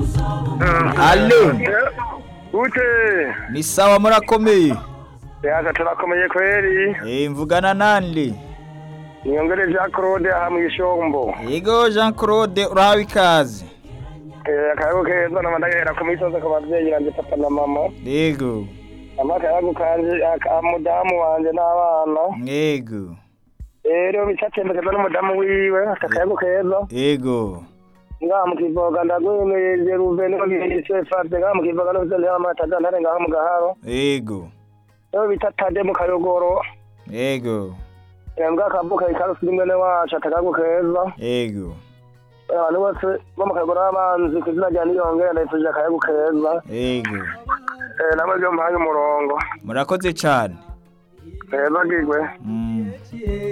Allo Gute ni sawa murakomeye yaza turakomeye kweri Eh mvugana nande niyongere Jean Claude aha mu Gishombo Yego Jean Claude urahawe ikaze Eh, akayago keza nama ndagahera ku misozi ku bavyeyi nanje papa na mama Yego ama akayago kanje aka mudamu wanje n'abana Yego rero bicatembekeza n'umudamu wiwe aka akayago keza Yego ngaha mu kivoga ndagwemeje ruveno bise farte ngaha mu kivoga no vyo amata ntare ngaha mu gaharo Yego rero bita tade mu kayogoro Yego mbwa akavuka ikarusi rimwe wacu akayago keza Yego abantu bose bo mu kayogoro n'abanzi ku izina rya niyongera ndayifuje akayago keza Yego Eh, namwe byo muhaye umurongo murakoze cyane Eh, bagigwe Mm.